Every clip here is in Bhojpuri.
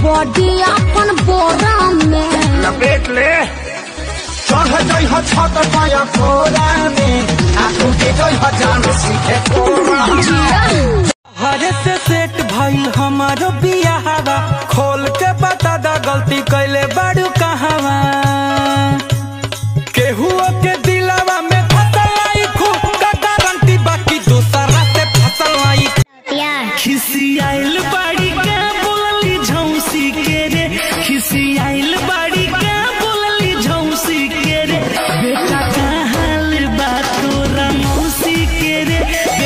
बॉडी अपन बोरा में लपेट ले चढ़ जाइ ह छत पाया कोरा में आ टूटे जाइ ह जान सीखे कोरा में हरे से सेट भइल हमारो बियाहवा खोल के बता दा गलती कैले बाड़ू कहवा केहुओ के दिलवा में फसल आई खूब का गारंटी बाकी दूसरा से फसल आई खिसियाइल बाड़ी के बोलली झौसी के रे खिसियाइल बाड़ी के बोलली झौसी के रे बेटा का हाल बा तोरा मौसी के रे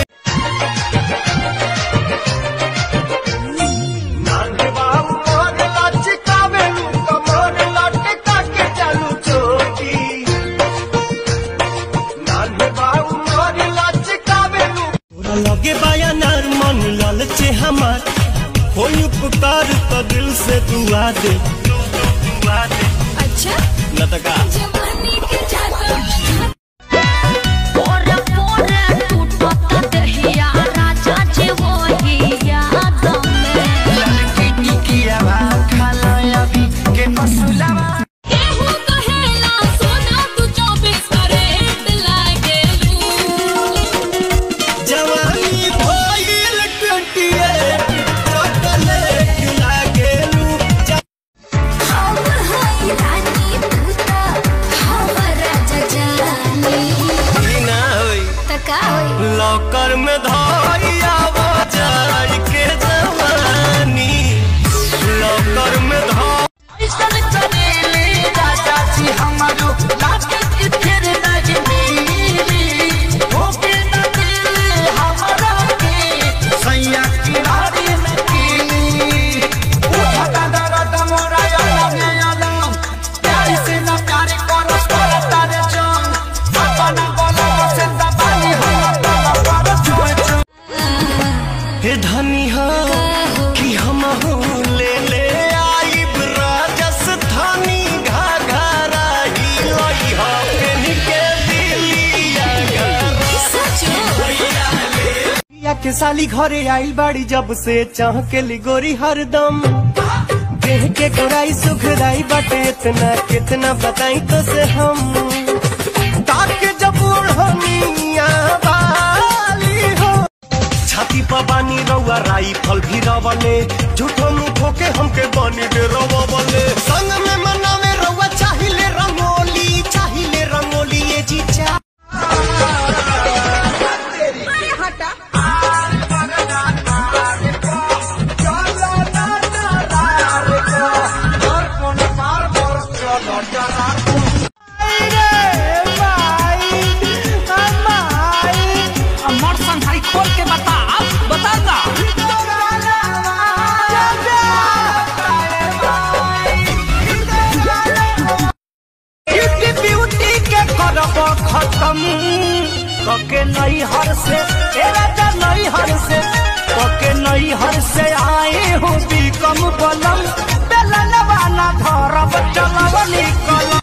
नान्हे बाबू मोर लचकावे लू कमर लटका के चालू चोटी नान्हे बाबू मोर लचकावे लू तोरा लगे बाया नार मन लालचे हमार होई उपकार तो दिल से दुआ दे दुआ दे अच्छा लतका जवानी के जादू पोरे पोरे टूटत दहिया राजा जी वही याद में केहू कहेला सोना तू 24 कैरेट लागेलू जवानी भइल 28 चॉकलेट लागेलू हम हई रानी तूता हमरा जजानी ई ना होई त का होई लॉकर में धाई आवाज के जवानी लॉकर में धाई ऐसन चलेले राजा जी हमारो लागे कि फिर नहीं मिली होके न दिल हमारा के सैया किनारे में कीली उठता दर्द मोरा अलग अलग प्यार से न प्यार करो करता रे जान अपना बोला से दबानी हम तब पर छुए हे धनी हो कि हम हो ले ले आई राजस्थानी घाघरा ही लई हो पेन के दिलिया या के साली घरे आइल बाड़ी जब से चाह के लिगोरी हरदम देह के गोराई सुखराई बाटे इतना कितना बताई तो से हम ताके जब ओढ़निया वाली हो छाती पर बानी रउआ राई फल भी रवले झूठो मुठो के हमके बानी दे रवले संग में मनावे रउआ चाहिले रंगोली चाहिले रंगोली ये जीजा ब्यूटी ब्यूटी के करब खत्म कके नई हर से ए राजा नई हर से कके नई हर से आए हो भी कम बलम बेलन वाला धरब चलव निकलम